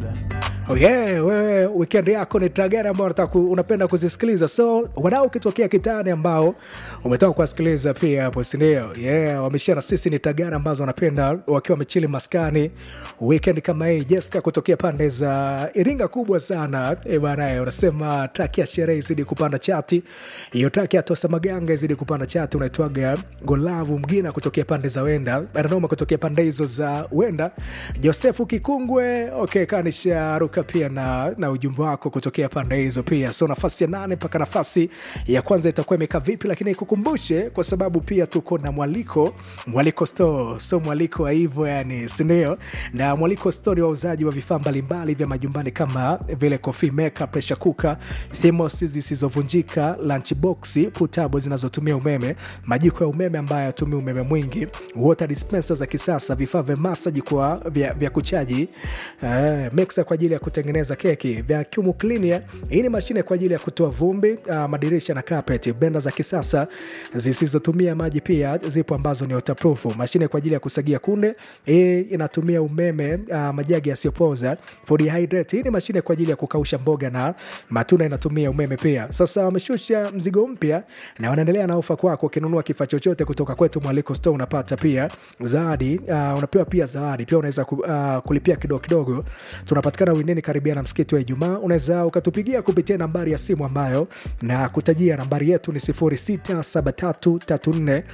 Oh yeah, wewe weekend yako ni taa gani ambao unataka ku- unapenda kuzisikiliza? So wadau, ukitokea kitani ambao umetoka kuwasikiliza pia hapo, si ndio? Yeah, wameshare sisi ni taa gani ambazo wanapenda wakiwa wamechili maskani weekend kama hii. Jessica kutokea pande za Iringa kubwa sana eh bana, eh, unasema traki ya sherehe izidi kupanda chati, hiyo traki ya Tosa Maganga izidi kupanda chati, unaitwaga Golavu Mgina kutokea pande za Wenda, Baranoma kutokea pande hizo za Wenda, Josefu Kikungwe okay, kanisha ruka pia na, na ujumbe wako kutokea pande hizo pia. So nafasi ya nane mpaka nafasi ya kwanza itakuwa imekaa vipi, lakini ikukumbushe kwa sababu pia tuko na mwaliko mwaliko store, so mwaliko wa hivyo yani, sindio? Na mwaliko store ni wauzaji wa vifaa mbalimbali vya majumbani kama vile coffee maker, pressure cooker, thermos zisizovunjika, lunch box, putabo zinazotumia umeme, majiko ya umeme ambayo yatumia umeme mwingi, water dispenser za kisasa, vifaa vya masaji kwa vya, vya kuchaji uh, mixer kwa ajili ya kutengeneza keki, vacuum cleaner, hii ni mashine kwa ajili ya kutoa vumbi, uh, madirisha na carpet, blender za kisasa zisizotumia maji pia zipo ambazo ni waterproof, mashine kwa ajili ya kusagia kunde, hii inatumia umeme, uh, majagi yasiyopoza, food hydrate, hii ni mashine kwa ajili ya kukausha mboga na matunda inatumia umeme pia. Sasa wameshusha mzigo mpya na wanaendelea na ofa kwako. Ukinunua kifaa chochote kutoka kwetu Mwaliko Store unapata pia zawadi uh, unapewa pia zawadi pia, unaweza ku, uh, kulipia kidogo kidogo. Tunapatikana Wineni karibia na msikiti wa Ijumaa. Unaweza ukatupigia kupitia nambari ya simu ambayo na kutajia nambari yetu ni 0673341509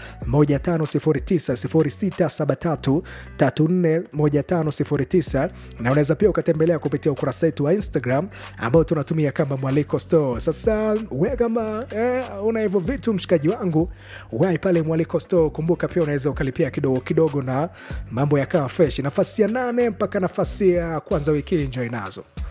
0673341509 na unaweza pia ukatembelea kupitia ukurasa wetu wa Instagram ambao tunatumia kama Mwaliko Store. Sasa we kama eh, una hivyo vitu mshikaji wangu, wai pale Mwaliko Store. Kumbuka pia unaweza ukalipia kidogo kidogo na mambo yakawa fresh. Nafasi ya nane mpaka nafasi ya kwanza wiki hii, enjoy nazo.